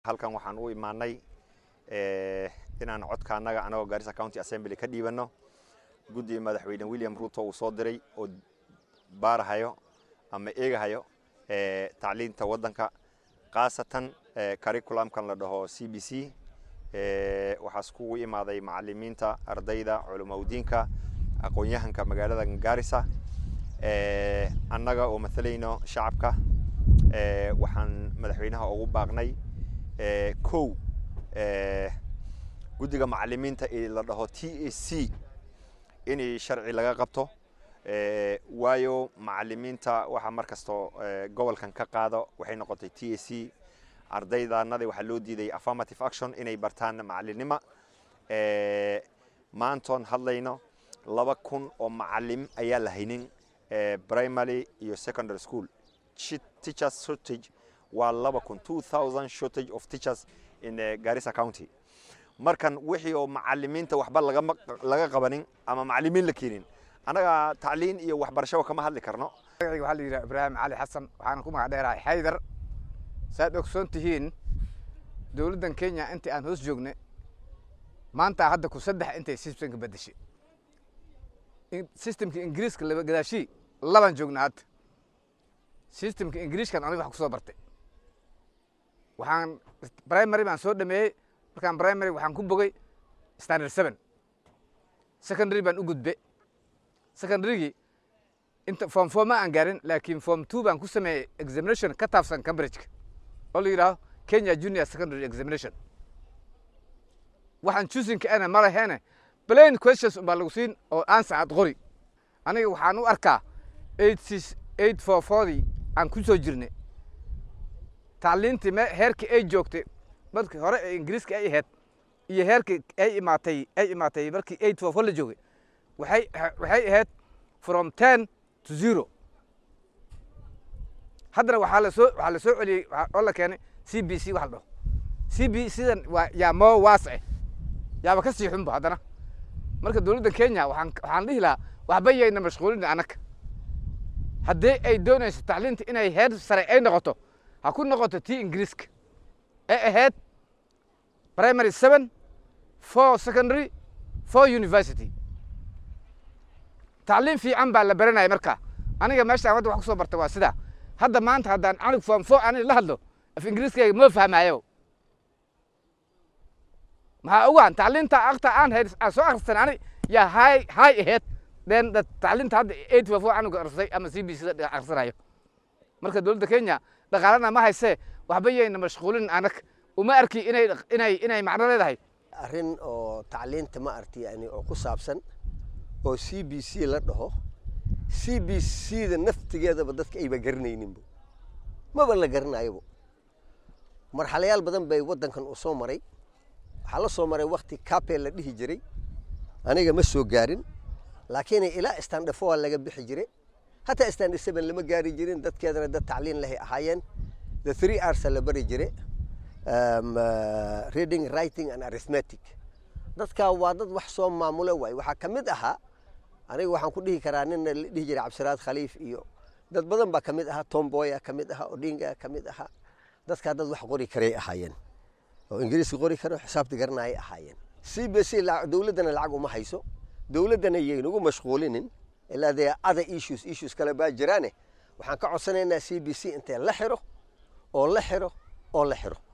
halkan waxaan u imaanay inaan codka annaga anagoo Garissa County Assembly ka dhiibanno guddiga madaxweyne William Ruto uu soo diray oo baarahayo ama eegahayo tacliinta waddanka khaasatan curriculumkan la dhaho CBC waxaas kugu imaaday macallimiinta ardayda culimaudiinka aqoon-yahanka magaalada Garissa annaga oo matalayno shacabka waxaan madaxweynaha ugu baaqnay kow guddiga macallimiinta ee la dhaho t a c in sharci laga qabto waayo macallimiinta waxa mar kasto gobolkan ka qaado waxay noqotay t a c ardaydaanada waxaa loo diiday affirmative action inay bartaan macallinima maantoon hadlayno laba kun oo macallim ayaa la haynin primary iyo secondary school teachers shortage waa laba kun two thousand shortage of teachers in Garissa County markan wixii oo macallimiinta waxba laga laga qabanin ama macallimiin la keenin anaga tacliin iyo waxbarasho kama hadli karno magacayga waxaa la yidhaha ibraahim cali xasan waxaana ku magac dheerahay xaydar saad ogsoon tihiin dowladdan kenya intii aan hoos joognay maanta hadda ku saddex intay systemka bedeshay systemka ingiriiska laba gadaashii labaan joognaa hadda systemka ingiriiskan aniga wax ku soo bartay waxaan primary baan soo dhameeyey markaan primary waxaan ku bogay standard seven secondary baan u gudbe secondarygii inta form four ma aan gaarin laakiin form two baan ku sameeyey examination ka taabsan cambridgeka oo la yidhaaho kenya junior secondary examination waxaan choosingka ana ma laheene plain questions umbaa lagu siin oo answer aad qori aniga waxaan u arkaa eight six eight four fourdii aan ku soo jirnay tacliintii me heerkii ay joogtay markii hore ee ingiriiska ay ahayd iyo heerkii ay imaatay ay imaatay markii eight four four la joogay waxay waxay ahayd from ten to zero haddana waxaa la soo waxaa la soo celiyey oo la keenay c b c wax la dhaho c b sidan waa yaa moo waasce yaaba ka sii xunba haddana marka dowladda kenya waxaan waxaan dhihi lahaa waxba yayna mashquulin annaga haddii ay doonayso tacliinta inay heer sare ay noqoto ha ku noqoto tii ingiriiska ee ahayd primary seven four secondary four university tacliin fiican baa la baranaya marka aniga meeshaan hadda wax ku soo bartay waa sidaa hadda maanta haddaan canig form four ani la hadlo af ingiriiskayga ma fahmaayo maxaa ogaan tacliinta akta aan hay aan soo akhrisan ani yaa hay hay ahayd den tacliinta hadda eight four four anigu akhrisay ama c b c da akhrisanayo marka dowladda kenya dhaqaalana ma haysee waxba yayna mashquulin anag uma arki inay inay inay macno leedahay arrin oo tacliinta ma arti yani oo ku saabsan oo c b c la dhaho c b c da naftigeedaba dadka ayba garanayninbo maba la garanayobo marxalayaal badan bay waddankan u soo maray waxaa la soo maray wakti capel la dhihi jiray aniga ma soo gaarin laakiin ilaa standafoa laga bixi jiray hataa standard seven lama gaari jirin dadkeedana dad tacliin lehay ahaayeen the three arts la bari jire um, uh, reading writing and arithmetic dadkaa waa dad wax soo maamulo waay waxaa ka mid ahaa aniga waxaan ku dhihi karaa nina la dhihi jiray cabdisalaad khaliif iyo dad badan baa ka mid ahaa tomboya ka mid ahaa odinga ka mid ahaa dadkaa dad wax qori karay ahaayeen oo ingiriiska qori karo xisaabta garanayay ahaayeen c b c dowladdana lacag uma hayso dowladdana yaynagu mashquulinin ilaa dee other issues issues kale baa jiraane waxaan ka codsanaynaa c b c intee la xiro oo la xiro oo la xiro